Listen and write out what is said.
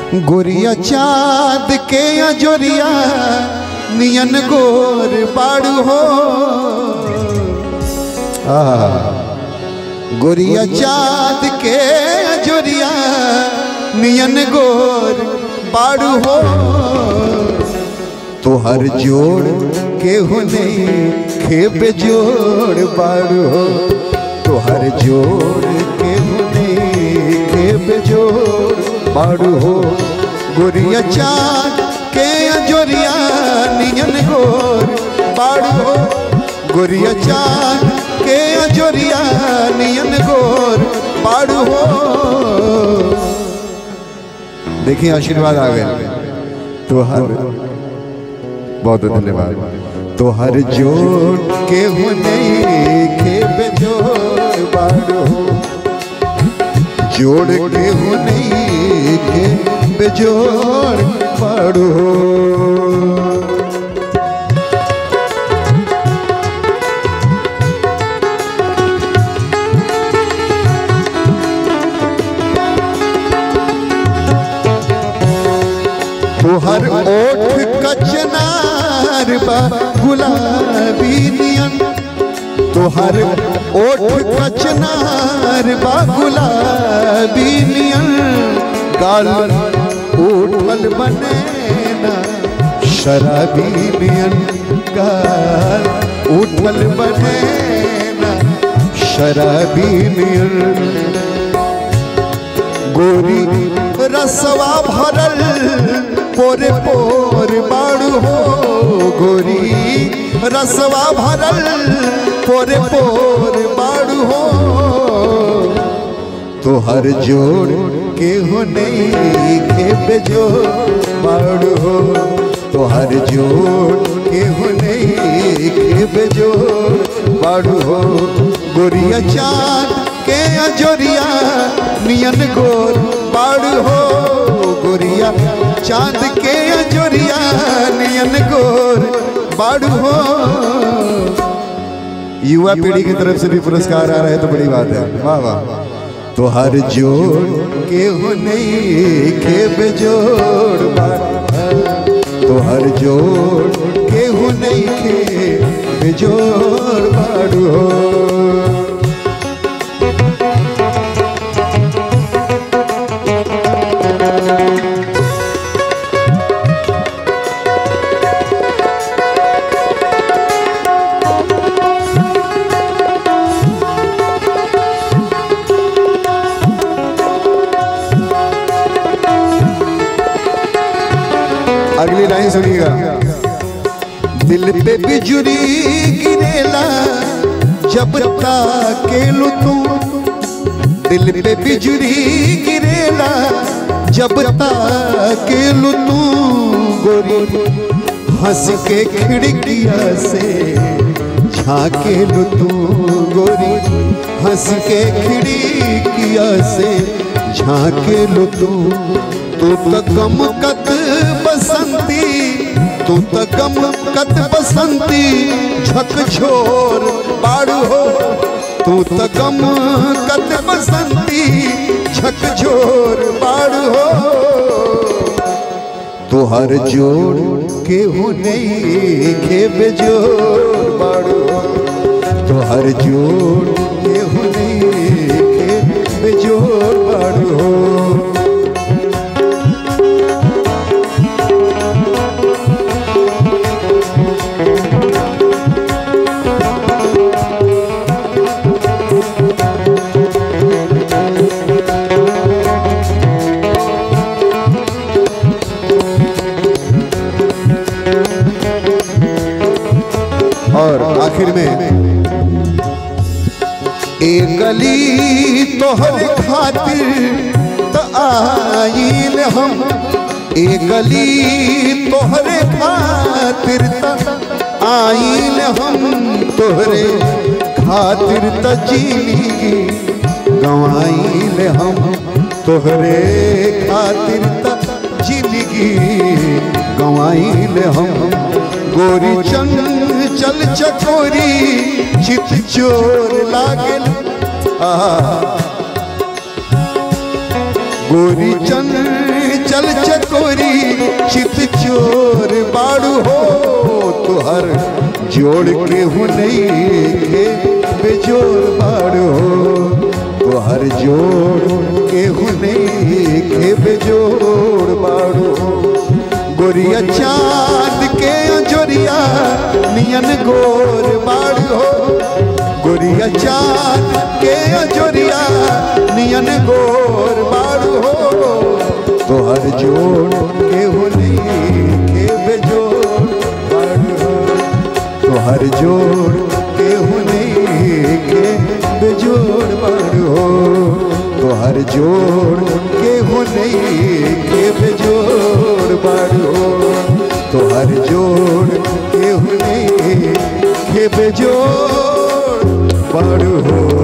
गोरिया चाँद के अजोरिया नियन गोर बाड़ू हो आहा। गोरिया चाँद के अजोरिया नियन गोर बाड़ू हो तोहर जोड़ केहू नहीं खेब जोड़ बाड़ू हो तोहर जोड़ केहू नहीं खेब जोड़ बाड़ू हो गोरिया चाँद के अजोरिया नियन गोर बाड़ू हो गोरिया चाँद के अजोरिया नियन गोर बाड़ू हो देखिए आशीर्वाद आ गए तो हर बहुत बहुत धन्यवाद तो हर जोड़ के हो नहीं के बेजोड़ बाड़ो जोड़ के हो नहीं के बेजोड़ बाड़ो तोहर ओठ कचनार बा गुलाबी नियन तोहर ओठ कचनार बा गुलाबी नियन गाल उठल बनेना शराबी नियन गाल उठल बनेना शराबी नियन गोरी रसवा भरल पोरे पोर बाड़ू हो गोरी रसवा भरल पोरे पोर बाड़ू हो तोहर जोड़ के हो नहीं के बेजोड़ बाड़ू हो तोहर जोड़ के हो नहीं के बेजोड़ बाड़ू हो गोरिया चाँद के अजोरिया नियन गोर बाड़ू हो गोरिया चांद के अजोरिया नियन गोर बाड़ू हो युवा पीढ़ी की तरफ से भी पुरस्कार आ रहा है तो बड़ी बात है वाह वाह तो हर जोड़ के हो नहीं के बेजोड़ तो हर जोड़ के हो नहीं के बेजोड़ बाड़ू हो अगली लाइन सुनिएगा दिल पे बिजुरी गिरेला जब ताकेलू तू दिल पे बिजुरी गिरेला जब ताकेलू तू गोरी हंस के खिड़किया से झाकेलू तू गोरी हंस के खिड़किया से झाकेलू तू तू तो गम कत बसंती तू तो गम कत बसंती झक छोर बाड़ू हो तू तो गम कत बसंती झक छोर बाड़ू हो तो हर जोड़ के हो नहीं खेब जोड़ बाड़ू हो तो हर जोड़ के हो नहीं खेब जोड़ बाड़ू हो और आखिर में एक गली तोहर खातिर त आइल हम एक गली तोहरे खातिर त आइल हम तोहरे खातिर त जिंदगी गवाइल हम तोहरे खातिर त जिंदगी गवाइल हम गोरी चंद चल चकोरी चित चोर लागल आहा। गोरी चंद चल चकोरी चित चोर बाड़ू हो तुहर जोड़ के हूँ नहीं के बेजोड़ बाड़ू हो तुहर जोड़ के हूँ नहीं के बेजोड़ बाड़ू हो गोरिया चांद के जोरिया नियन गोर बाड़ू हो गोरिया चांद के जोरिया नियन गोर बाड़ू हो तोहर जोड़ के होली के बेजोड़ बाड़ू हो तोहर जोड़ के होली के बेजोड़ बाड़ू हो तोहर जोड़ के होली के बेजोड़ बाड़ू हो तोहर जोड़ के होली के बेजोड़ बाड़ू हो